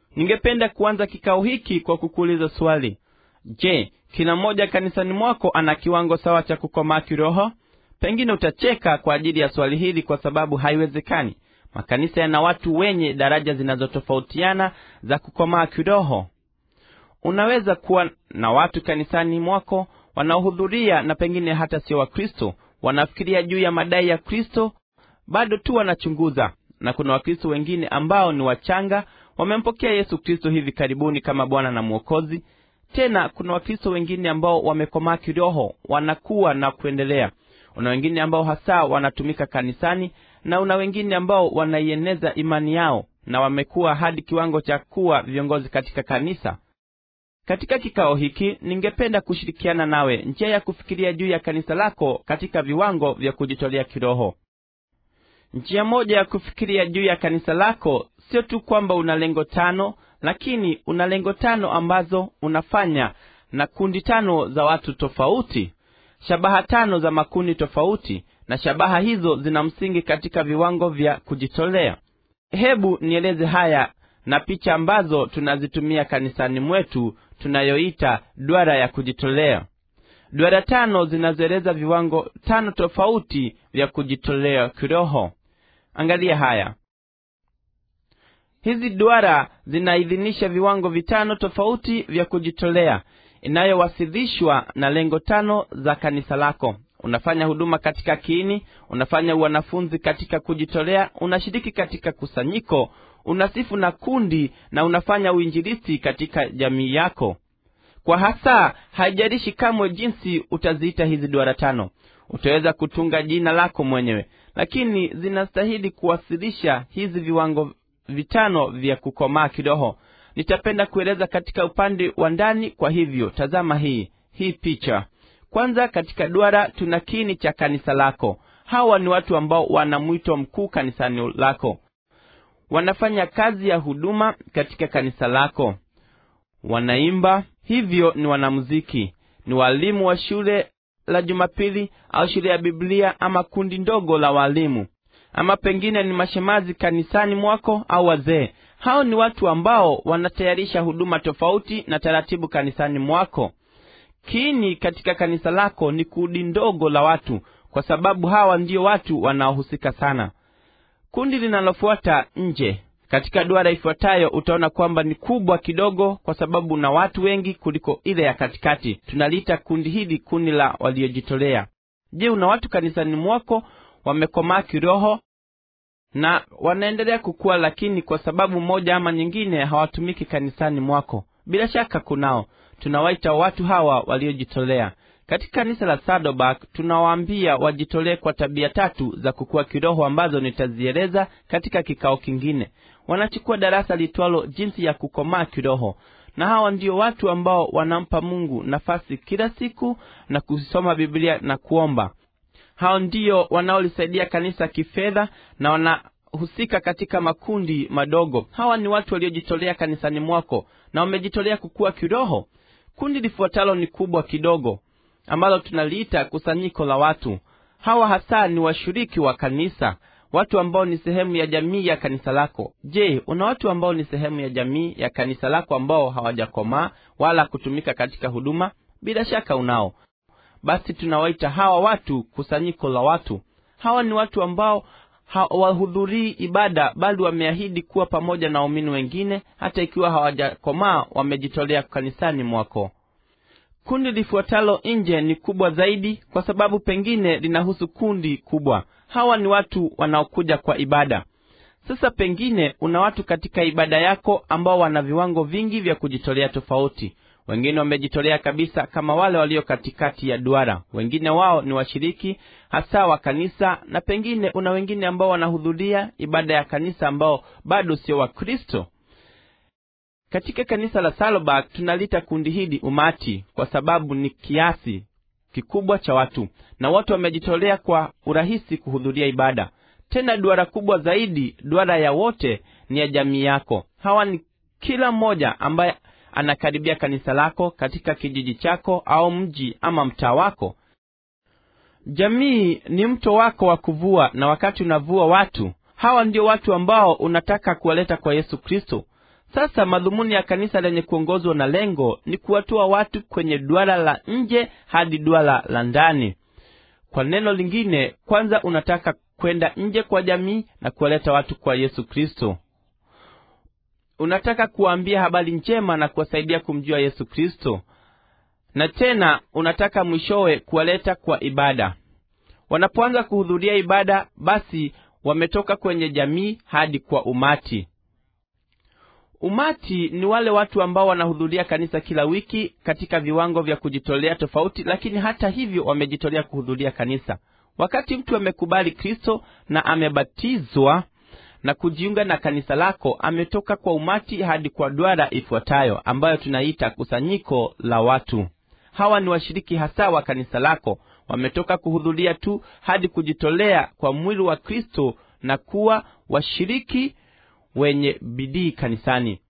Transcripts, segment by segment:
ningependa kuanza kikao hiki kwa kukuuliza swali je kila mmoja kanisani mwako ana kiwango sawa cha kukomaa kiroho pengine utacheka kwa ajili ya swali hili kwa sababu haiwezekani makanisa yana watu wenye daraja zinazotofautiana za kukomaa kiroho unaweza kuwa na watu kanisani mwako wanaohudhuria na pengine hata sio wakristo wanafikiria juu ya madai ya kristo bado tu wanachunguza na kuna wakristo wengine ambao ni wachanga wamempokea yesu kristo hivi karibuni kama bwana na mwokozi tena kuna wakristo wengine ambao wamekomaa kiroho wanakuwa na kuendelea una wengine ambao hasa wanatumika kanisani na una wengine ambao wanaieneza imani yao na wamekuwa hadi kiwango cha kuwa viongozi katika kanisa katika kikao hiki ningependa kushirikiana nawe njia ya kufikiria juu ya kanisa lako katika viwango vya kujitolea kiroho njia moja ya kufikiria juu ya kanisa lako sio tu kwamba una lengo tano lakini una lengo tano ambazo unafanya na kundi tano za watu tofauti shabaha tano za makundi tofauti na shabaha hizo zina msingi katika viwango vya kujitolea hebu nieleze haya na picha ambazo tunazitumia kanisani mwetu tunayoita duara ya kujitolea duara tano zinazoeleza viwango tano tofauti vya kujitolea kiroho angalia haya hizi duara zinaidhinisha viwango vitano tofauti vya kujitolea inayowasilishwa na lengo tano za kanisa lako unafanya huduma katika kiini unafanya wanafunzi katika kujitolea unashiriki katika kusanyiko unasifu na kundi na unafanya uinjilisti katika jamii yako kwa hasa haijalishi kamwe jinsi utaziita hizi duara tano utaweza kutunga jina lako mwenyewe lakini zinastahili kuwasilisha hizi viwango vitano vya kukomaa kiroho nitapenda kueleza katika upande wa ndani kwa hivyo tazama hii hii picha kwanza katika duara tuna kiini cha kanisa lako hawa ni watu ambao wana mwito mkuu kanisani lako wanafanya kazi ya huduma katika kanisa lako wanaimba hivyo ni wanamuziki ni walimu wa shule la jumapili au shule ya biblia ama kundi ndogo la walimu ama pengine ni mashemazi kanisani mwako au wazee hao ni watu ambao wanatayarisha huduma tofauti na taratibu kanisani mwako kiini katika kanisa lako ni kundi ndogo la watu kwa sababu hawa ndio watu wanaohusika sana kundi linalofuata nje katika duara ifuatayo utaona kwamba ni kubwa kidogo kwa sababu na watu wengi kuliko ile ya katikati tunaliita kundi hili kundi la waliojitolea je una watu kanisani mwako wamekomaa kiroho na wanaendelea kukua lakini kwa sababu moja ama nyingine hawatumiki kanisani mwako bila shaka kunao tunawaita watu hawa waliojitolea katika kanisa la sadobak tunawaambia wajitolee kwa tabia tatu za kukua kiroho ambazo nitazieleza katika kikao kingine wanachukua darasa litwalo jinsi ya kukomaa kiroho na hawa ndio watu ambao wanampa mungu nafasi kila siku na kusoma biblia na kuomba hao ndio wanaolisaidia kanisa kifedha na wanahusika katika makundi madogo hawa ni watu waliojitolea kanisani mwako na wamejitolea kukua kiroho kundi lifuatalo ni kubwa kidogo ambalo tunaliita kusanyiko la watu hawa hasa ni washiriki wa kanisa watu ambao ni sehemu ya jamii ya kanisa lako je una watu ambao ni sehemu ya jamii ya kanisa lako ambao hawajakomaa wala kutumika katika huduma bila shaka unao basi tunawaita hawa watu kusanyiko la watu hawa ni watu ambao hawahudhurii ibada bali wameahidi kuwa pamoja na waumini wengine hata ikiwa hawajakomaa wamejitolea kanisani mwako kundi lifuatalo nje ni kubwa zaidi kwa sababu pengine linahusu kundi kubwa hawa ni watu wanaokuja kwa ibada sasa pengine una watu katika ibada yako ambao wana viwango vingi vya kujitolea tofauti wengine wamejitolea kabisa kama wale walio katikati ya duara wengine wao ni washiriki hasa wa kanisa na pengine una wengine ambao wanahudhuria ibada ya kanisa ambao bado sio wakristo katika kanisa la salobak tunalita kundi hili umati kwa sababu ni kiasi kikubwa cha watu na wote wamejitolea kwa urahisi kuhudhuria ibada tena duara kubwa zaidi duara ya wote ni ya jamii yako hawa ni kila mmoja ambaye anakaribia kanisa lako katika kijiji chako au mji ama mtaa wako jamii ni mto wako wa kuvua na wakati unavua watu hawa ndio watu ambao unataka kuwaleta kwa yesu kristo sasa madhumuni ya kanisa lenye kuongozwa na lengo ni kuwatoa watu kwenye duara la nje hadi duara la ndani kwa neno lingine kwanza unataka kwenda nje kwa jamii na kuwaleta watu kwa yesu kristo unataka kuwaambia habari njema na kuwasaidia kumjua yesu kristo na tena unataka mwishowe kuwaleta kwa ibada wanapoanza kuhudhuria ibada basi wametoka kwenye jamii hadi kwa umati umati ni wale watu ambao wanahudhuria kanisa kila wiki katika viwango vya kujitolea tofauti lakini hata hivyo wamejitolea kuhudhuria kanisa wakati mtu amekubali kristo na amebatizwa na kujiunga na kanisa lako ametoka kwa umati hadi kwa duara ifuatayo ambayo tunaita kusanyiko la watu hawa ni washiriki hasa wa kanisa lako wametoka kuhudhuria tu hadi kujitolea kwa mwili wa kristo na kuwa washiriki wenye bidii kanisani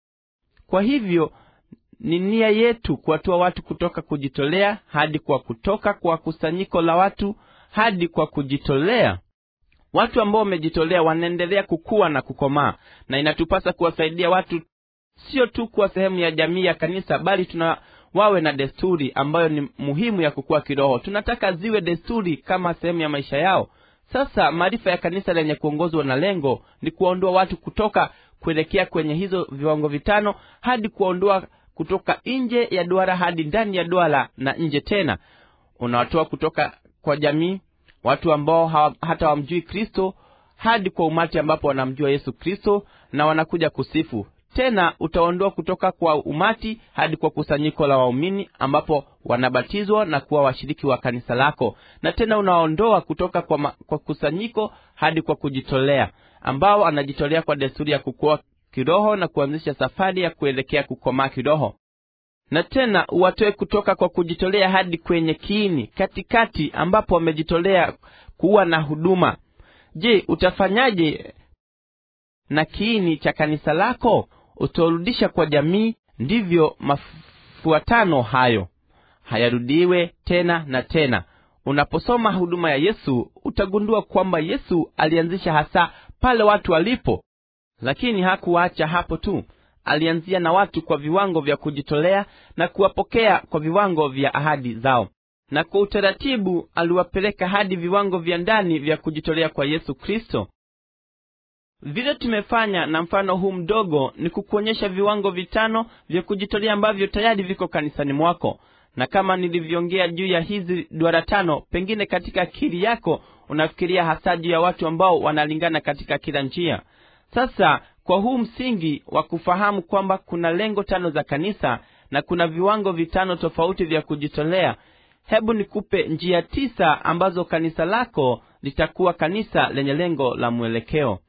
kwa hivyo ni nia yetu kuwatoa watu kutoka kujitolea hadi kwa kutoka kwa kusanyiko la watu hadi kwa kujitolea watu ambao wamejitolea wanaendelea kukua na kukomaa na inatupasa kuwasaidia watu sio tu kuwa sehemu ya jamii ya kanisa bali tuna wawe na desturi ambayo ni muhimu ya kukua kiroho tunataka ziwe desturi kama sehemu ya maisha yao sasa maarifa ya kanisa lenye kuongozwa na lengo ni kuwaondoa watu kutoka kuelekea kwenye hizo viwango vitano hadi kuwaondoa kutoka nje ya duara hadi ndani ya duara na nje tena unawatoa kutoka kwa jamii watu ambao hawa, hata wamjui kristo hadi kwa umati ambapo wanamjua yesu kristo na wanakuja kusifu tena utaondoa kutoka kwa umati hadi kwa kusanyiko la waumini ambapo wanabatizwa na kuwa washiriki wa kanisa lako na tena unaondoa kutoka kwa, ma, kwa kusanyiko hadi kwa kujitolea ambao anajitolea kwa desturi ya kukua kiroho na kuanzisha safari ya kuelekea kukomaa kiroho na tena uwatoe kutoka kwa kujitolea hadi kwenye kiini katikati ambapo wamejitolea kuwa na huduma je utafanyaje na kiini cha kanisa lako utaurudisha kwa jamii ndivyo mafuatano hayo hayarudiwe tena na tena unaposoma huduma ya yesu utagundua kwamba yesu alianzisha hasa pale watu walipo lakini hakuwaacha hapo tu alianzia na watu kwa viwango vya kujitolea na kuwapokea kwa viwango vya ahadi zao na kwa utaratibu aliwapeleka hadi viwango vya ndani vya kujitolea kwa yesu kristo vile tumefanya na mfano huu mdogo ni kukuonyesha viwango vitano vya kujitolea ambavyo tayari viko kanisani mwako na kama nilivyoongea juu ya hizi duara tano pengine katika akili yako unafikiria hasa juu ya watu ambao wanalingana katika kila njia sasa kwa huu msingi wa kufahamu kwamba kuna lengo tano za kanisa na kuna viwango vitano tofauti vya kujitolea hebu nikupe njia tisa ambazo kanisa lako litakuwa kanisa lenye lengo la mwelekeo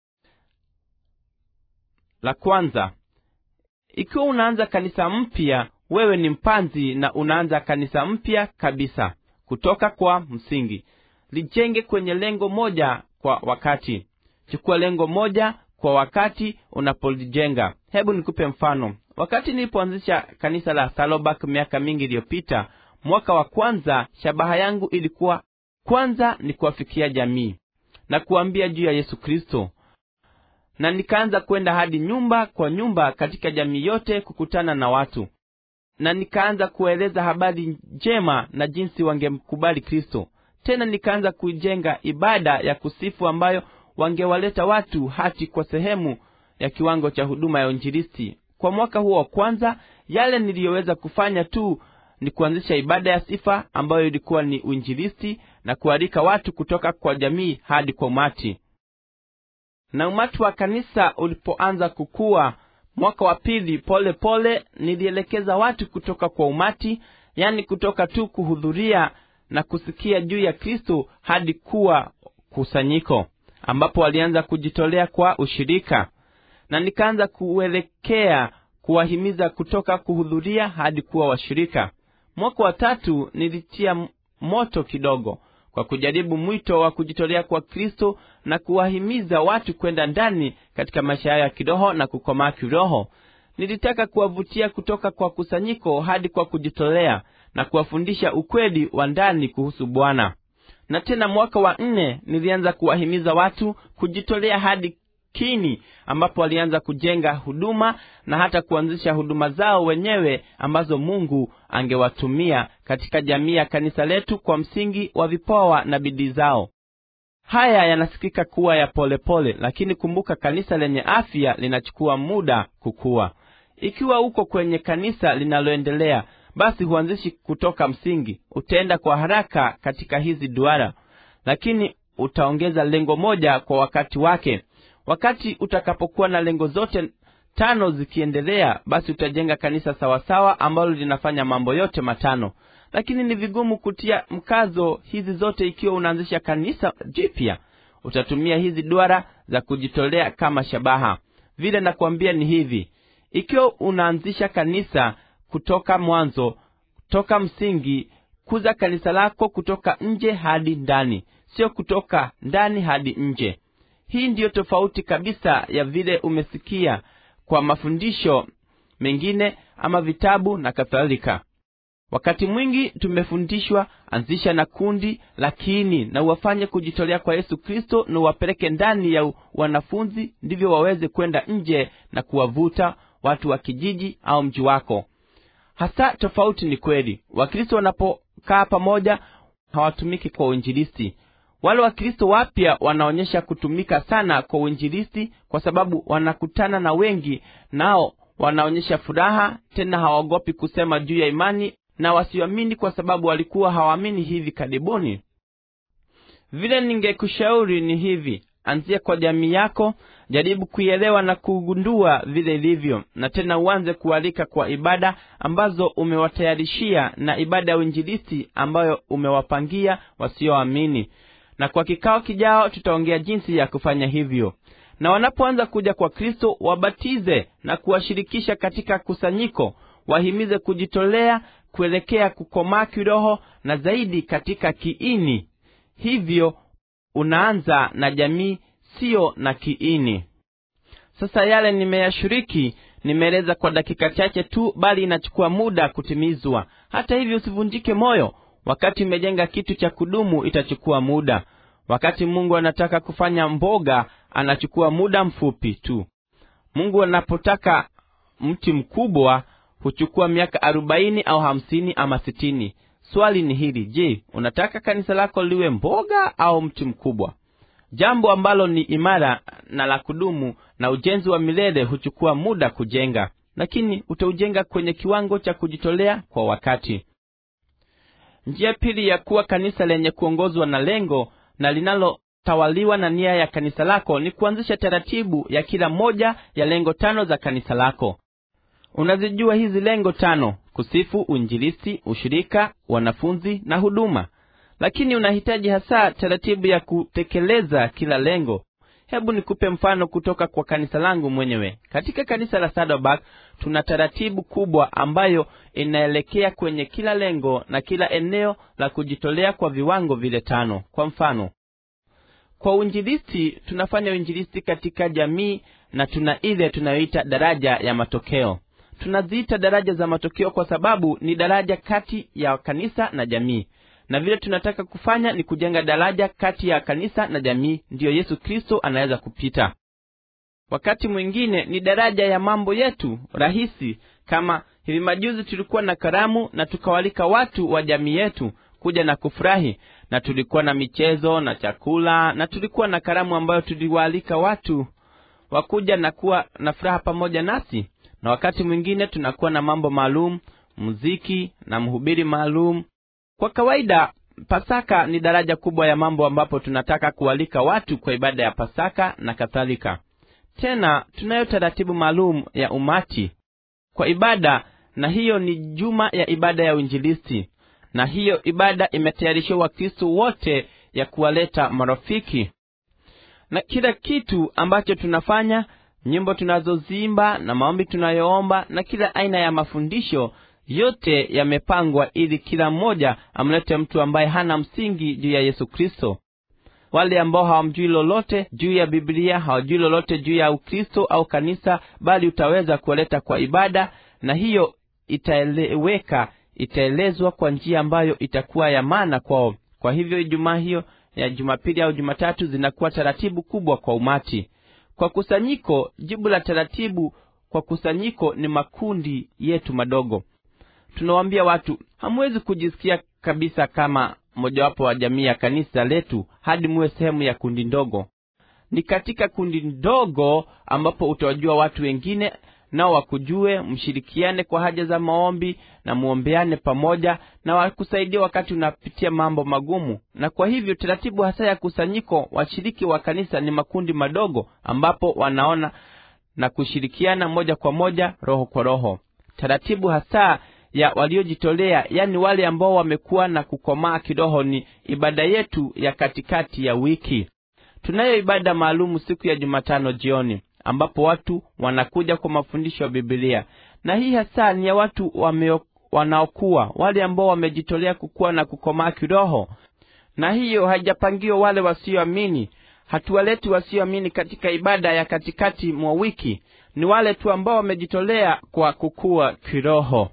la kwanza ikiwa unaanza kanisa mpya wewe ni mpanzi na unaanza kanisa mpya kabisa kutoka kwa msingi lijenge kwenye lengo moja kwa wakati chukua lengo moja kwa wakati unapolijenga hebu nikupe mfano wakati nilipoanzisha kanisa la salobak miaka mingi iliyopita mwaka wa kwanza shabaha yangu ilikuwa kwanza ni kuwafikia jamii na kuambia juu ya yesu kristo na nikaanza kwenda hadi nyumba kwa nyumba katika jamii yote kukutana na watu na nikaanza kueleza habari njema na jinsi wangemkubali kristo tena nikaanza kujenga ibada ya kusifu ambayo wangewaleta watu hati kwa sehemu ya kiwango cha huduma ya uinjilisti kwa mwaka huo wa kwanza yale niliyoweza kufanya tu ni kuanzisha ibada ya sifa ambayo ilikuwa ni uinjilisti na kualika watu kutoka kwa jamii hadi kwa umati na umati wa kanisa ulipoanza kukua mwaka wa pili pole pole nilielekeza watu kutoka kwa umati yani kutoka tu kuhudhuria na kusikia juu ya kristo hadi kuwa kusanyiko ambapo walianza kujitolea kwa ushirika na nikaanza kuelekea kuwahimiza kutoka kuhudhuria hadi kuwa washirika mwaka wa tatu nilitia moto kidogo kwa kujaribu mwito wa kujitolea kwa kristo na kuwahimiza watu kwenda ndani katika maisha yao ya kiroho na kukomaa kiroho nilitaka kuwavutia kutoka kwa kusanyiko hadi kwa kujitolea na kuwafundisha ukweli wa ndani kuhusu bwana na tena mwaka wa nne nilianza kuwahimiza watu kujitolea hadi kini ambapo walianza kujenga huduma na hata kuanzisha huduma zao wenyewe ambazo mungu angewatumia katika jamii ya kanisa letu kwa msingi wa vipawa na bidii zao haya yanasikika kuwa ya polepole pole, lakini kumbuka kanisa lenye afya linachukua muda kukua ikiwa uko kwenye kanisa linaloendelea basi huanzishi kutoka msingi utaenda kwa haraka katika hizi duara lakini utaongeza lengo moja kwa wakati wake wakati utakapokuwa na lengo zote tano zikiendelea basi utajenga kanisa sawasawa ambalo linafanya mambo yote matano lakini ni vigumu kutia mkazo hizi zote ikiwa unaanzisha kanisa jipya utatumia hizi duara za kujitolea kama shabaha vile nakwambia ni hivi ikiwa unaanzisha kanisa kutoka mwanzo toka msingi kuza kanisa lako kutoka nje hadi ndani sio kutoka ndani hadi nje hii ndiyo tofauti kabisa ya vile umesikia kwa mafundisho mengine ama vitabu na kadhalika wakati mwingi tumefundishwa anzisha na kundi la kiini na uwafanye kujitolea kwa yesu kristo na uwapeleke ndani ya wanafunzi ndivyo waweze kwenda nje na kuwavuta watu wa kijiji au mji wako hasa tofauti ni kweli wakristo wanapokaa pamoja hawatumiki kwa uinjilisti wale wakristo wapya wanaonyesha kutumika sana kwa uinjilisti kwa sababu wanakutana na wengi nao wanaonyesha furaha tena hawaogopi kusema juu ya imani na wasioamini kwa sababu walikuwa hawaamini hivi karibuni vile ningekushauri ni hivi anzia kwa jamii yako jaribu kuielewa na kugundua vile ilivyo na tena uanze kualika kwa ibada ambazo umewatayarishia na ibada ya uinjilisti ambayo umewapangia wasioamini na kwa kikao kijao tutaongea jinsi ya kufanya hivyo na wanapoanza kuja kwa kristo wabatize na kuwashirikisha katika kusanyiko wahimize kujitolea kuelekea kukomaa kiroho na zaidi katika kiini hivyo unaanza na jamii siyo na kiini sasa yale nimeyashiriki nimeeleza kwa dakika chache tu bali inachukua muda kutimizwa hata hivyo usivunjike moyo wakati umejenga kitu cha kudumu itachukua muda wakati mungu anataka kufanya mboga anachukua muda mfupi tu mungu anapotaka mti mkubwa huchukua miaka arobaini au hamsini ama sitini swali ni hili je unataka kanisa lako liwe mboga au mti mkubwa jambo ambalo ni imara na la kudumu na ujenzi wa milele huchukua muda kujenga lakini utaujenga kwenye kiwango cha kujitolea kwa wakati njia pili ya kuwa kanisa lenye kuongozwa na lengo na linalotawaliwa na nia ya kanisa lako ni kuanzisha taratibu ya kila moja ya lengo tano za kanisa lako unazijua hizi lengo tano kusifu uinjilisti ushirika wanafunzi na huduma lakini unahitaji hasa taratibu ya kutekeleza kila lengo hebu nikupe mfano kutoka kwa kanisa langu mwenyewe katika kanisa la saddleback tuna taratibu kubwa ambayo inaelekea kwenye kila lengo na kila eneo la kujitolea kwa viwango vile tano kwa mfano kwa uinjilisti tunafanya uinjilisti katika jamii na tuna ile tunayoita daraja ya matokeo tunaziita daraja za matokeo kwa sababu ni daraja kati ya kanisa na jamii na vile tunataka kufanya ni kujenga daraja kati ya kanisa na jamii ndiyo yesu kristo anaweza kupita wakati mwingine ni daraja ya mambo yetu rahisi kama hivi majuzi tulikuwa na karamu na tukawalika watu wa jamii yetu kuja na kufurahi na tulikuwa na michezo na chakula na tulikuwa na karamu ambayo tuliwaalika watu wakuja na kuwa na furaha pamoja nasi na wakati mwingine tunakuwa na mambo maalum muziki na mhubiri maalum kwa kawaida pasaka ni daraja kubwa ya mambo ambapo tunataka kualika watu kwa ibada ya pasaka na kadhalika tena tunayo taratibu maalum ya umati kwa ibada na hiyo ni juma ya ibada ya uinjilisti na hiyo ibada imetayarishiwa wakristo wote ya kuwaleta marafiki na kila kitu ambacho tunafanya nyimbo tunazoziimba na maombi tunayoomba na kila aina ya mafundisho yote yamepangwa ili kila mmoja amlete mtu ambaye hana msingi juu ya yesu kristo wale ambao hawamjui lolote juu ya biblia hawajui lolote juu ya ukristo au kanisa bali utaweza kuwaleta kwa ibada na hiyo itaeleweka itaelezwa kwa njia ambayo itakuwa ya maana kwao kwa hivyo ijumaa hiyo ya jumapili au jumatatu zinakuwa taratibu kubwa kwa umati kwa kusanyiko jibu la taratibu kwa kusanyiko ni makundi yetu madogo tunawaambia watu hamwezi kujisikia kabisa kama mojawapo wa jamii ya kanisa letu hadi muwe sehemu ya kundi ndogo ni katika kundi ndogo ambapo utawajua watu wengine nao wakujue mshirikiane kwa haja za maombi na muombeane pamoja na wakusaidia wakati unapitia mambo magumu na kwa hivyo taratibu hasa ya kusanyiko washiriki wa kanisa ni makundi madogo ambapo wanaona na kushirikiana moja kwa moja roho kwa roho taratibu hasa ya waliojitolea yani wale ambao wamekuwa na kukomaa kiroho ni ibada yetu ya katikati ya wiki tunayo ibada maalumu siku ya jumatano jioni ambapo watu wanakuja kwa mafundisho ya bibilia na hii hasa ni ya watu wameo, wanaokuwa wale ambao wamejitolea kukuwa na kukomaa kiroho na hiyo haijapangiwa wale wasioamini hatuwaleti wasioamini katika ibada ya katikati mwa wiki ni wale tu ambao wamejitolea kwa kukua kiroho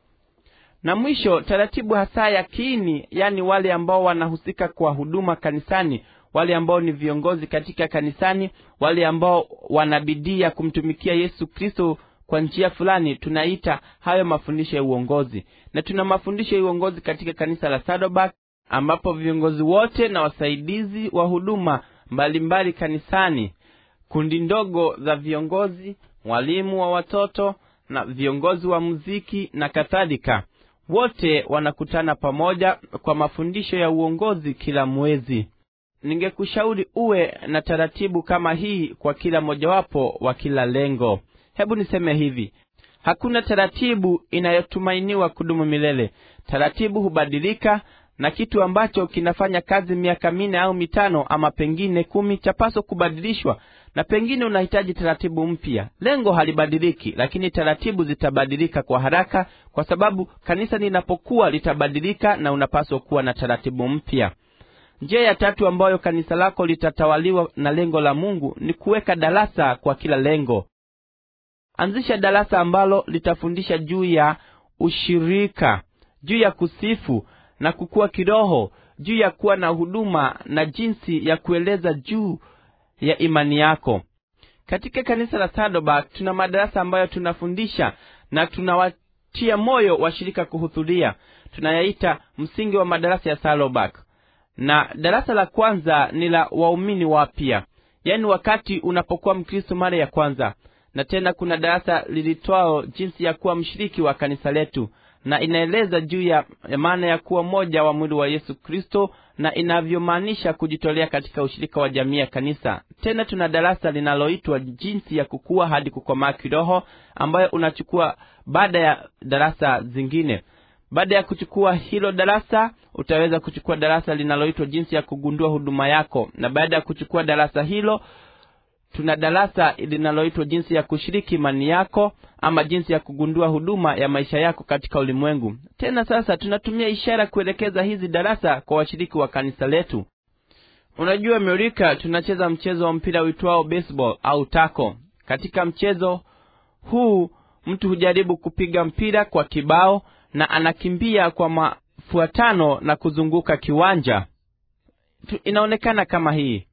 na mwisho taratibu hasa ya kiini yani wale ambao wanahusika kwa huduma kanisani wale ambao ni viongozi katika kanisani wale ambao wanabidii ya kumtumikia yesu kristo kwa njia fulani tunaita hayo mafundisho ya uongozi na tuna mafundisho ya uongozi katika kanisa la sadobak ambapo viongozi wote na wasaidizi wa huduma mbalimbali kanisani kundi ndogo za viongozi walimu wa watoto na viongozi wa muziki na kadhalika wote wanakutana pamoja kwa mafundisho ya uongozi kila mwezi ningekushauri uwe na taratibu kama hii kwa kila mojawapo wa kila lengo hebu niseme hivi hakuna taratibu inayotumainiwa kudumu milele taratibu hubadilika na kitu ambacho kinafanya kazi miaka minne au mitano ama pengine kumi chapaswa kubadilishwa na pengine unahitaji taratibu mpya lengo halibadiliki lakini taratibu zitabadilika kwa haraka kwa sababu kanisa linapokuwa litabadilika na unapaswa kuwa na taratibu mpya njia ya tatu ambayo kanisa lako litatawaliwa na lengo la mungu ni kuweka darasa kwa kila lengo anzisha darasa ambalo litafundisha juu ya ushirika juu ya kusifu na kukua kiroho juu ya kuwa na huduma na jinsi ya kueleza juu ya imani yako katika kanisa la sadobak tuna madarasa ambayo tunafundisha na tunawatia moyo washirika kuhudhuria tunayaita msingi wa madarasa ya salobak na darasa la kwanza ni la waumini wapya yaani wakati unapokuwa mkristo mara ya kwanza na tena kuna darasa lilitwao jinsi ya kuwa mshiriki wa kanisa letu na inaeleza juu ya maana ya kuwa mmoja wa mwili wa yesu kristo na inavyomaanisha kujitolea katika ushirika wa jamii ya kanisa tena tuna darasa linaloitwa jinsi ya kukua hadi kukomaa kiroho ambayo unachukua baada ya darasa zingine baada ya kuchukua hilo darasa utaweza kuchukua darasa linaloitwa jinsi ya kugundua huduma yako na baada ya kuchukua darasa hilo tuna darasa linaloitwa jinsi ya kushiriki imani yako ama jinsi ya kugundua huduma ya maisha yako katika ulimwengu tena sasa tunatumia ishara kuelekeza hizi darasa kwa washiriki wa kanisa letu unajua amerika tunacheza mchezo wa mpira uitwao baseball au tako katika mchezo huu mtu hujaribu kupiga mpira kwa kibao na anakimbia kwa mafuatano na kuzunguka kiwanja tu, inaonekana kama hii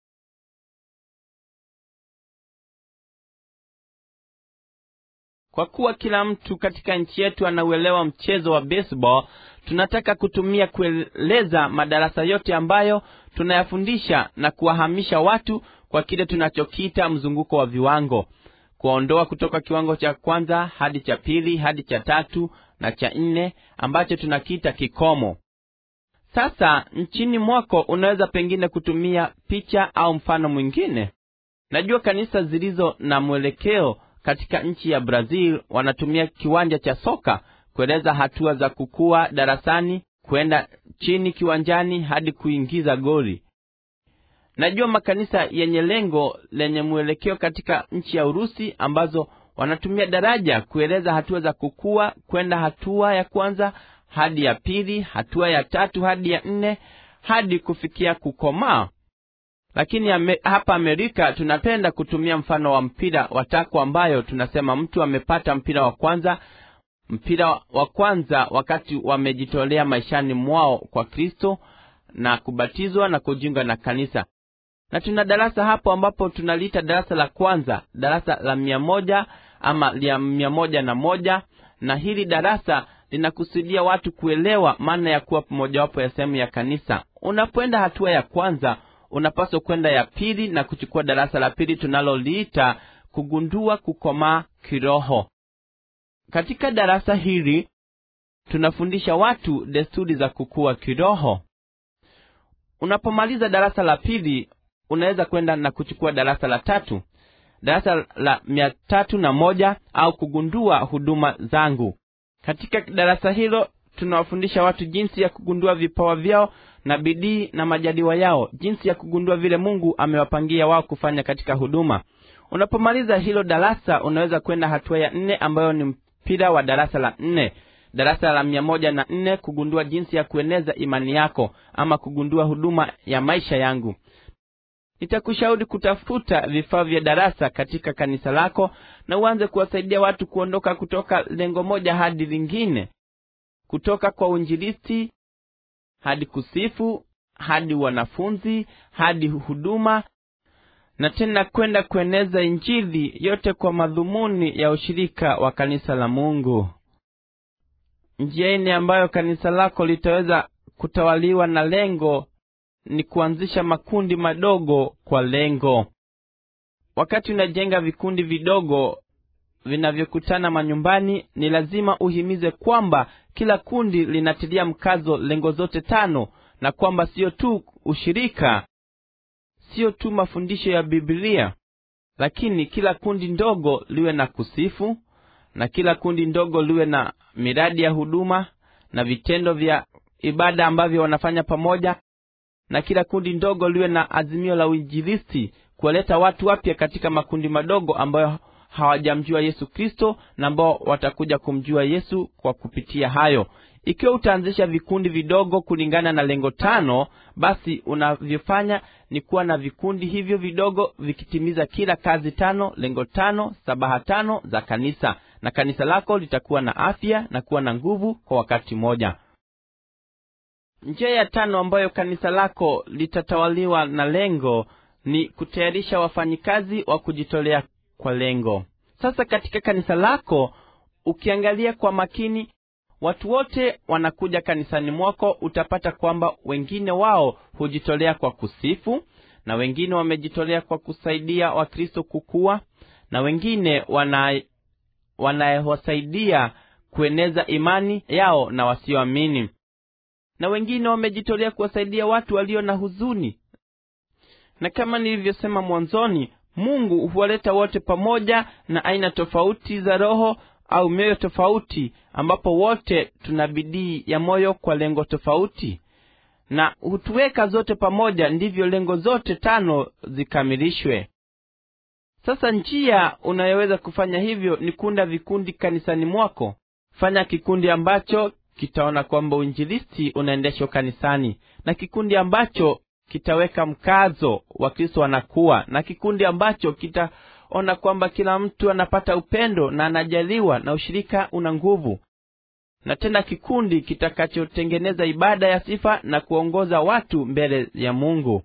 kwa kuwa kila mtu katika nchi yetu anauelewa mchezo wa baseball tunataka kutumia kueleza madarasa yote ambayo tunayafundisha na kuwahamisha watu kwa kile tunachokiita mzunguko wa viwango kuwaondoa kutoka kiwango cha kwanza hadi cha pili hadi cha tatu na cha nne ambacho tunakiita kikomo sasa nchini mwako unaweza pengine kutumia picha au mfano mwingine najua kanisa zilizo na mwelekeo katika nchi ya brazil wanatumia kiwanja cha soka kueleza hatua za kukua darasani kwenda chini kiwanjani hadi kuingiza goli najua makanisa yenye lengo lenye mwelekeo katika nchi ya urusi ambazo wanatumia daraja kueleza hatua za kukua kwenda hatua ya kwanza hadi ya pili hatua ya tatu hadi ya nne hadi kufikia kukomaa lakini ame, hapa amerika tunapenda kutumia mfano wa mpira wa tako ambayo tunasema mtu amepata mpira wa kwanza mpira wa kwanza wakati wamejitolea maishani mwao kwa kristo na kubatizwa na kujiunga na kanisa na tuna darasa hapo ambapo tunaliita darasa la kwanza darasa la mia moja ama la mia moja na moja na hili darasa linakusudia watu kuelewa maana ya kuwa mojawapo ya sehemu ya kanisa unapoenda hatua ya kwanza unapaswa kwenda ya pili na kuchukua darasa la pili tunaloliita kugundua kukomaa kiroho katika darasa hili tunafundisha watu desturi za kukua kiroho unapomaliza darasa la pili unaweza kwenda na kuchukua darasa la tatu darasa la mia tatu na moja au kugundua huduma zangu katika darasa hilo tunawafundisha watu jinsi ya kugundua vipawa vyao na bidii na majaliwa yao jinsi ya kugundua vile mungu amewapangia wao kufanya katika huduma unapomaliza hilo darasa unaweza kwenda hatua ya nne ambayo ni mpira wa darasa la nne darasa la mia moja na nne kugundua jinsi ya kueneza imani yako ama kugundua huduma ya maisha yangu nitakushauri kutafuta vifaa vya darasa katika kanisa lako na uanze kuwasaidia watu kuondoka kutoka lengo moja hadi lingine kutoka kwa uinjilisti hadi kusifu hadi wanafunzi hadi huduma na tena kwenda kueneza injili yote kwa madhumuni ya ushirika wa kanisa la mungu njia ine ambayo kanisa lako litaweza kutawaliwa na lengo ni kuanzisha makundi madogo kwa lengo wakati unajenga vikundi vidogo vinavyokutana manyumbani ni lazima uhimize kwamba kila kundi linatilia mkazo lengo zote tano na kwamba siyo tu ushirika siyo tu mafundisho ya bibilia lakini kila kundi ndogo liwe na kusifu na kila kundi ndogo liwe na miradi ya huduma na vitendo vya ibada ambavyo wanafanya pamoja na kila kundi ndogo liwe na azimio la uinjilisti kuwaleta watu wapya katika makundi madogo ambayo hawajamjua yesu kristo na ambao watakuja kumjua yesu kwa kupitia hayo ikiwa utaanzisha vikundi vidogo kulingana na lengo tano basi unavyofanya ni kuwa na vikundi hivyo vidogo vikitimiza kila kazi tano lengo tano sabaha tano za kanisa na kanisa lako litakuwa na afya na kuwa na nguvu kwa wakati mmoja njia ya tano ambayo kanisa lako litatawaliwa na lengo ni kutayarisha wafanyikazi wa kujitolea kwa lengo sasa katika kanisa lako ukiangalia kwa makini watu wote wanakuja kanisani mwako utapata kwamba wengine wao hujitolea kwa kusifu na wengine wamejitolea kwa kusaidia wakristo kukua na wengine wana wanawasaidia kueneza imani yao na wasioamini na wengine wamejitolea kuwasaidia watu walio na huzuni na kama nilivyosema mwanzoni mungu huwaleta wote pamoja na aina tofauti za roho au mioyo tofauti ambapo wote tuna bidii ya moyo kwa lengo tofauti na hutuweka zote pamoja ndivyo lengo zote tano zikamilishwe sasa njia unayoweza kufanya hivyo ni kuunda vikundi kanisani mwako fanya kikundi ambacho kitaona kwamba uinjilisti unaendeshwa kanisani na kikundi ambacho kitaweka mkazo wa kristo anakuwa na kikundi ambacho kitaona kwamba kila mtu anapata upendo na anajaliwa na ushirika una nguvu na tena kikundi kitakachotengeneza ibada ya sifa na kuongoza watu mbele ya mungu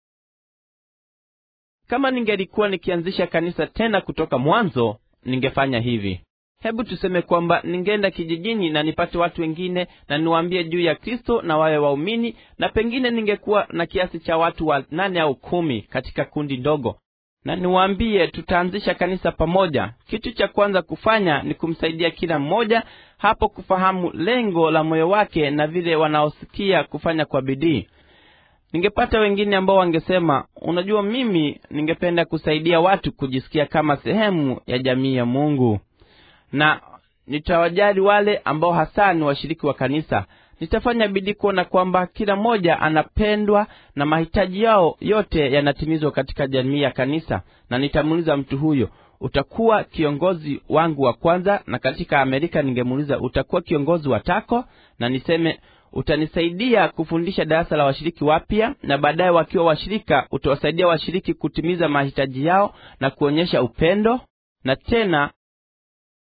kama ningelikuwa nikianzisha kanisa tena kutoka mwanzo ningefanya hivi hebu tuseme kwamba ningeenda kijijini na nipate watu wengine na niwaambie juu ya kristo na wawe waumini na pengine ningekuwa na kiasi cha watu wa nane au kumi katika kundi ndogo na niwaambie tutaanzisha kanisa pamoja kitu cha kwanza kufanya ni kumsaidia kila mmoja hapo kufahamu lengo la moyo wake na vile wanaosikia kufanya kwa bidii ningepata wengine ambao wangesema unajua mimi ningependa kusaidia watu kujisikia kama sehemu ya jamii ya mungu na nitawajali wale ambao hasa ni washiriki wa kanisa nitafanya bidii kuona kwamba kila mmoja anapendwa na mahitaji yao yote yanatimizwa katika jamii ya kanisa na nitamuuliza mtu huyo utakuwa kiongozi wangu wa kwanza na katika amerika ningemuuliza utakuwa kiongozi wa tako na niseme utanisaidia kufundisha darasa la washiriki wapya na baadaye wakiwa washirika utawasaidia washiriki kutimiza mahitaji yao na kuonyesha upendo na tena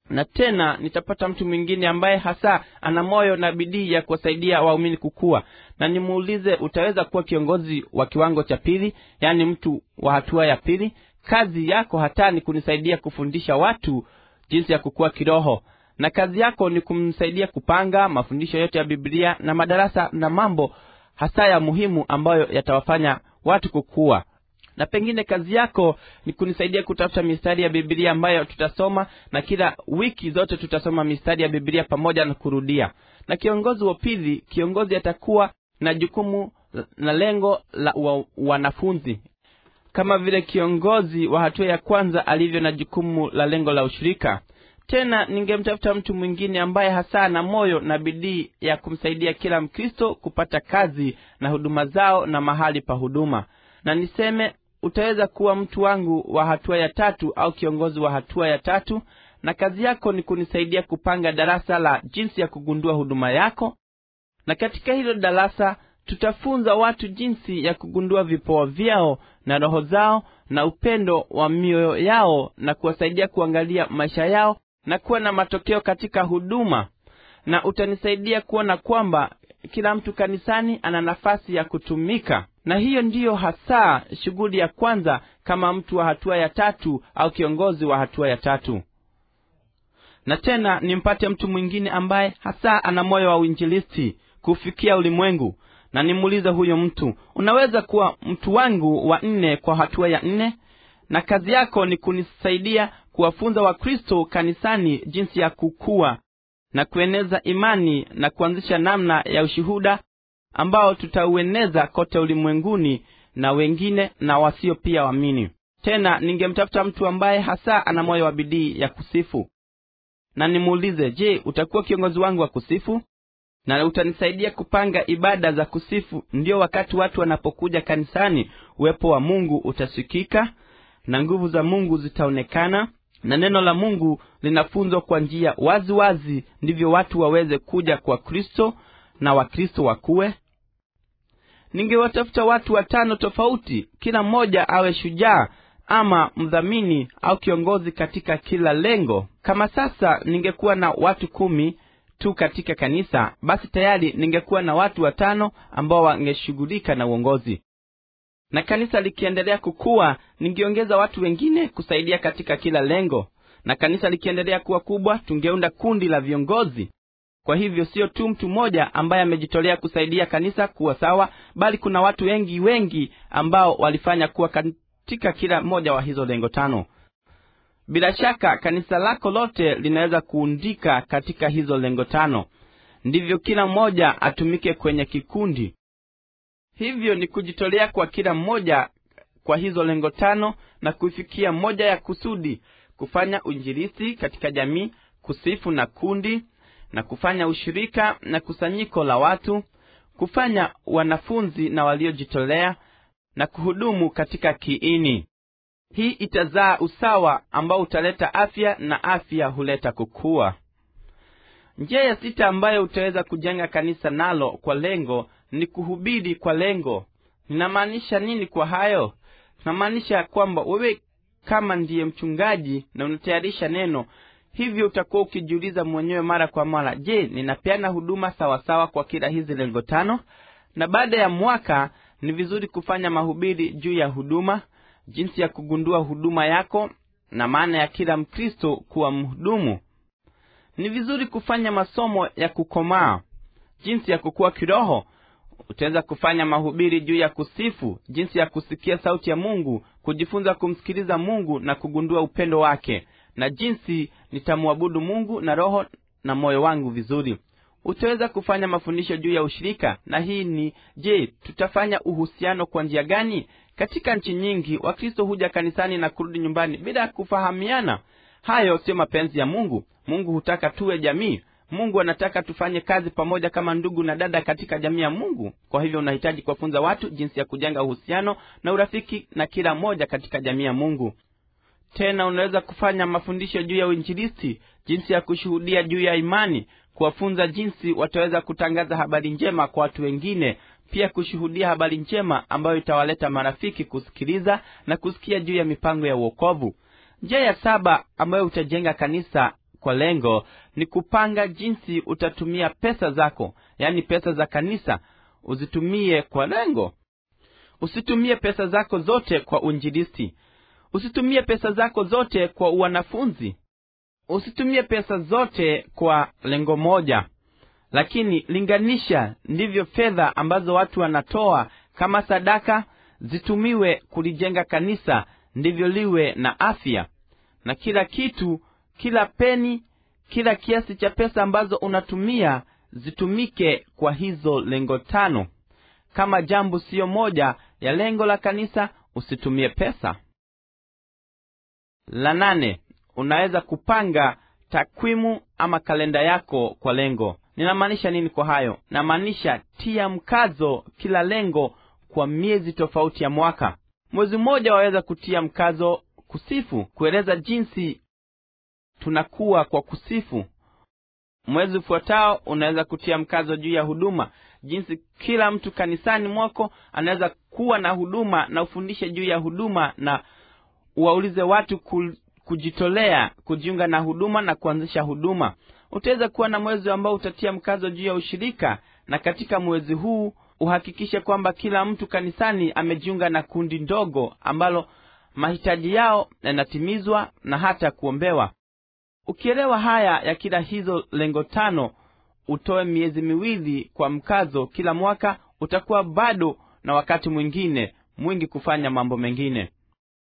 na tena nitapata mtu mwingine ambaye hasa ana moyo na bidii ya kuwasaidia waumini kukua na nimuulize utaweza kuwa kiongozi wa kiwango cha pili yaani mtu wa hatua ya pili kazi yako hata ni kunisaidia kufundisha watu jinsi ya kukua kiroho na kazi yako ni kumsaidia kupanga mafundisho yote ya biblia na madarasa na mambo hasa ya muhimu ambayo yatawafanya watu kukua na pengine kazi yako ni kunisaidia kutafuta mistari ya bibilia ambayo tutasoma na kila wiki zote tutasoma mistari ya bibilia pamoja na kurudia na kiongozi wa pili kiongozi atakuwa na jukumu na lengo la wa, wanafunzi kama vile kiongozi wa hatua ya kwanza alivyo na jukumu la lengo la ushirika tena ningemtafuta mtu mwingine ambaye hasa na moyo na bidii ya kumsaidia kila mkristo kupata kazi na huduma zao na mahali pa huduma na niseme utaweza kuwa mtu wangu wa hatua ya tatu au kiongozi wa hatua ya tatu na kazi yako ni kunisaidia kupanga darasa la jinsi ya kugundua huduma yako na katika hilo darasa tutafunza watu jinsi ya kugundua vipawa vyao na roho zao na upendo wa mioyo yao na kuwasaidia kuangalia maisha yao na kuwa na matokeo katika huduma na utanisaidia kuona kwamba kila mtu kanisani ana nafasi ya kutumika na hiyo ndiyo hasa shughuli ya kwanza kama mtu wa hatua ya tatu au kiongozi wa hatua ya tatu na tena nimpate mtu mwingine ambaye hasa ana moyo wa uinjilisti kufikia ulimwengu na nimuulize huyo mtu unaweza kuwa mtu wangu wa nne kwa hatua ya nne na kazi yako ni kunisaidia kuwafunza wakristo kanisani jinsi ya kukua na kueneza imani na kuanzisha namna ya ushuhuda ambao tutaueneza kote ulimwenguni na wengine na wasio pia waamini tena ningemtafuta mtu ambaye hasa ana moyo wa bidii ya kusifu na nimuulize je utakuwa kiongozi wangu wa kusifu na utanisaidia kupanga ibada za kusifu ndio wakati watu wanapokuja kanisani uwepo wa mungu utasikika na nguvu za mungu zitaonekana na neno la mungu linafunzwa kwa njia wazi wazi ndivyo watu waweze kuja kwa kristo na wakristo wakuwe ningewatafuta watu watano tofauti kila mmoja awe shujaa ama mdhamini au kiongozi katika kila lengo kama sasa ningekuwa na watu kumi tu katika kanisa basi tayari ningekuwa na watu watano ambao wangeshughulika na uongozi na kanisa likiendelea kukua ningeongeza watu wengine kusaidia katika kila lengo na kanisa likiendelea kuwa kubwa tungeunda kundi la viongozi kwa hivyo sio tu mtu mmoja ambaye amejitolea kusaidia kanisa kuwa sawa bali kuna watu wengi wengi ambao walifanya kuwa katika kila mmoja wa hizo lengo tano bila shaka kanisa lako lote linaweza kuundika katika hizo lengo tano ndivyo kila mmoja atumike kwenye kikundi hivyo ni kujitolea kwa kila mmoja kwa hizo lengo tano na kuifikia moja ya kusudi kufanya uinjilisi katika jamii kusifu na kundi na kufanya ushirika na kusanyiko la watu kufanya wanafunzi na waliojitolea na kuhudumu katika kiini hii itazaa usawa ambao utaleta afya na afya huleta kukua njia ya sita ambayo utaweza kujenga kanisa nalo kwa lengo ni kuhubiri kwa lengo ninamaanisha nini kwa hayo namaanisha kwamba wewe kama ndiye mchungaji na unatayarisha neno hivyo utakuwa ukijiuliza mwenyewe mara kwa mara je ninapeana huduma sawasawa kwa kila hizi lengo tano na baada ya mwaka ni vizuri kufanya mahubiri juu ya huduma jinsi ya kugundua huduma yako na maana ya kila mkristo kuwa mhudumu ni vizuri kufanya masomo ya kukomaa jinsi ya kukua kiroho utaweza kufanya mahubiri juu ya kusifu jinsi ya kusikia sauti ya mungu kujifunza kumsikiliza mungu na kugundua upendo wake na jinsi nitamwabudu mungu na roho na moyo wangu vizuri utaweza kufanya mafundisho juu ya ushirika na hii ni je tutafanya uhusiano kwa njia gani katika nchi nyingi wakristo huja kanisani na kurudi nyumbani bila kufahamiana hayo sio mapenzi ya mungu mungu hutaka tuwe jamii mungu anataka tufanye kazi pamoja kama ndugu na dada katika jamii ya mungu kwa hivyo unahitaji kuwafunza watu jinsi ya kujenga uhusiano na urafiki na kila mmoja katika jamii ya mungu tena unaweza kufanya mafundisho juu ya uinjilisti jinsi ya kushuhudia juu ya imani kuwafunza jinsi wataweza kutangaza habari njema kwa watu wengine pia kushuhudia habari njema ambayo itawaleta marafiki kusikiliza na kusikia juu ya mipango ya uokovu njia ya saba ambayo utajenga kanisa kwa lengo ni kupanga jinsi utatumia pesa zako yaani pesa za kanisa uzitumie kwa lengo usitumie pesa zako zote kwa unjilisti usitumie pesa zako zote kwa wanafunzi usitumie pesa zote kwa lengo moja lakini linganisha ndivyo fedha ambazo watu wanatoa kama sadaka zitumiwe kulijenga kanisa ndivyo liwe na afya na kila kitu kila peni kila kiasi cha pesa ambazo unatumia zitumike kwa hizo lengo tano kama jambo siyo moja ya lengo la kanisa usitumie pesa la nane unaweza kupanga takwimu ama kalenda yako kwa lengo ninamaanisha nini kwa hayo namaanisha tia mkazo kila lengo kwa miezi tofauti ya mwaka mwezi mmoja waweza kutia mkazo kusifu kueleza jinsi tunakuwa kwa kusifu mwezi ufuatao unaweza kutia mkazo juu ya huduma jinsi kila mtu kanisani mwako anaweza kuwa na huduma na ufundishe juu ya huduma na uwaulize watu ku, kujitolea kujiunga na huduma na kuanzisha huduma utaweza kuwa na mwezi ambao utatia mkazo juu ya ushirika na katika mwezi huu uhakikishe kwamba kila mtu kanisani amejiunga na kundi ndogo ambalo mahitaji yao yanatimizwa na hata kuombewa ukielewa haya ya kila hizo lengo tano utoe miezi miwili kwa mkazo kila mwaka utakuwa bado na wakati mwingine mwingi kufanya mambo mengine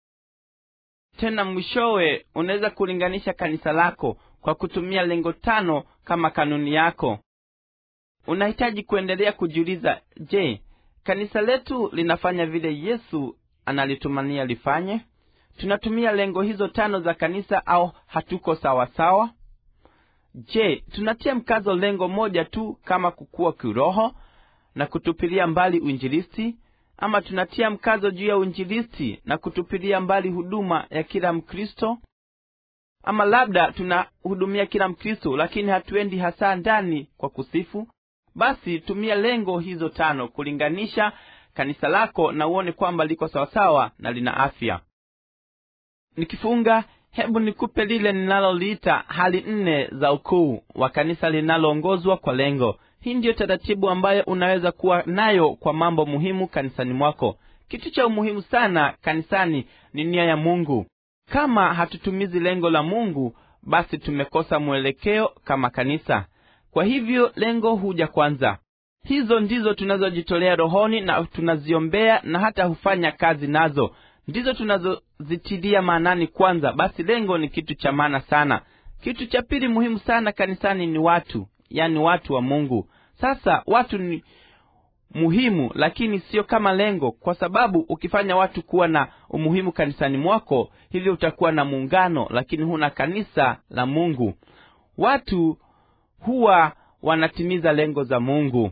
tena mwishowe unaweza kulinganisha kanisa lako kwa kutumia lengo tano kama kanuni yako unahitaji kuendelea kujiuliza je kanisa letu linafanya vile yesu analitumania lifanye tunatumia lengo hizo tano za kanisa au hatuko sawa sawa je tunatia mkazo lengo moja tu kama kukua kiroho na kutupilia mbali uinjilisti ama tunatia mkazo juu ya uinjilisti na kutupilia mbali huduma ya kila mkristo ama labda tunahudumia kila mkristo lakini hatuendi hasa ndani kwa kusifu basi tumia lengo hizo tano kulinganisha kanisa lako na uone kwamba liko sawasawa na lina afya nikifunga hebu nikupe lile ninaloliita hali nne za ukuu wa kanisa linaloongozwa kwa lengo hii ndiyo taratibu ambayo unaweza kuwa nayo kwa mambo muhimu kanisani mwako kitu cha umuhimu sana kanisani ni nia ya mungu kama hatutumizi lengo la mungu basi tumekosa mwelekeo kama kanisa kwa hivyo lengo huja kwanza hizo ndizo tunazojitolea rohoni na tunaziombea na hata hufanya kazi nazo ndizo tunazozitilia maanani kwanza basi lengo ni kitu cha maana sana kitu cha pili muhimu sana kanisani ni watu yani watu wa mungu sasa watu ni muhimu lakini sio kama lengo kwa sababu ukifanya watu kuwa na umuhimu kanisani mwako hivyo utakuwa na muungano lakini huna kanisa la mungu watu huwa wanatimiza lengo za mungu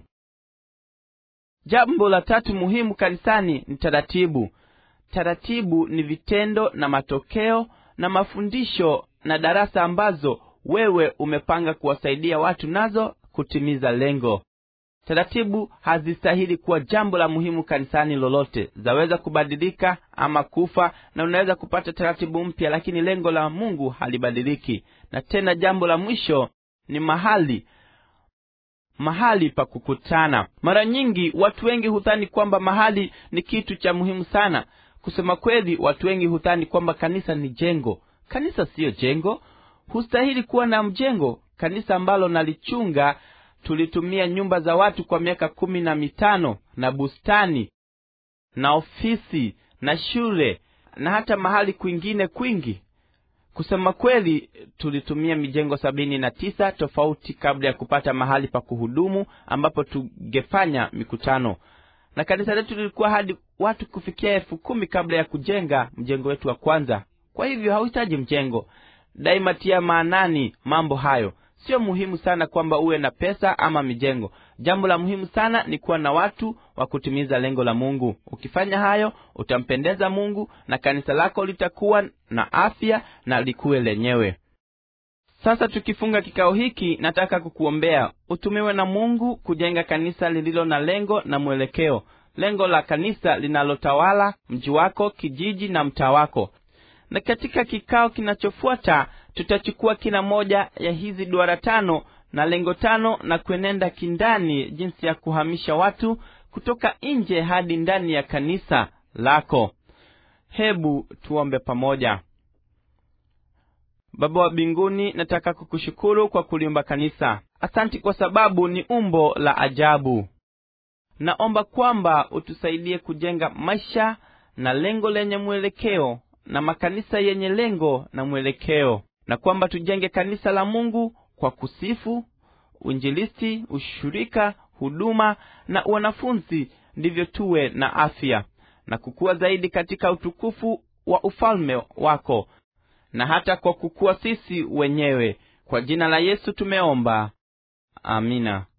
jambo la tatu muhimu kanisani ni taratibu taratibu ni vitendo na matokeo na mafundisho na darasa ambazo wewe umepanga kuwasaidia watu nazo kutimiza lengo taratibu hazistahili kuwa jambo la muhimu kanisani lolote zaweza kubadilika ama kufa na unaweza kupata taratibu mpya lakini lengo la mungu halibadiliki na tena jambo la mwisho ni mahali mahali pa kukutana mara nyingi watu wengi hudhani kwamba mahali ni kitu cha muhimu sana kusema kweli watu wengi hudhani kwamba kanisa ni jengo kanisa siyo jengo hustahili kuwa na mjengo kanisa ambalo nalichunga tulitumia nyumba za watu kwa miaka kumi na mitano na bustani na ofisi na shule na hata mahali kwingine kwingi kusema kweli tulitumia mijengo sabini na tisa tofauti kabla ya kupata mahali pa kuhudumu ambapo tungefanya mikutano na kanisa letu lilikuwa hadi watu kufikia elfu kumi kabla ya kujenga mjengo wetu wa kwanza kwa hivyo hauhitaji mjengo daima tia maanani mambo hayo sio muhimu sana kwamba uwe na pesa ama mijengo jambo la muhimu sana ni kuwa na watu wa kutimiza lengo la mungu ukifanya hayo utampendeza mungu na kanisa lako litakuwa na afya na likuwe lenyewe sasa tukifunga kikao hiki nataka kukuombea utumiwe na mungu kujenga kanisa lililo na lengo na mwelekeo lengo la kanisa linalotawala mji wako kijiji na mtaa wako na katika kikao kinachofuata tutachukua kila moja ya hizi duara tano na lengo tano na kuenenda kindani jinsi ya kuhamisha watu kutoka nje hadi ndani ya kanisa lako hebu tuombe pamoja baba wa mbinguni nataka kukushukuru kwa kuliumba kanisa asanti kwa sababu ni umbo la ajabu naomba kwamba utusaidie kujenga maisha na lengo lenye mwelekeo na makanisa yenye lengo na mwelekeo na kwamba tujenge kanisa la mungu kwa kusifu uinjilisti ushirika huduma na wanafunzi ndivyo tuwe na afya na kukua zaidi katika utukufu wa ufalme wako na hata kwa kukua sisi wenyewe kwa jina la yesu tumeomba amina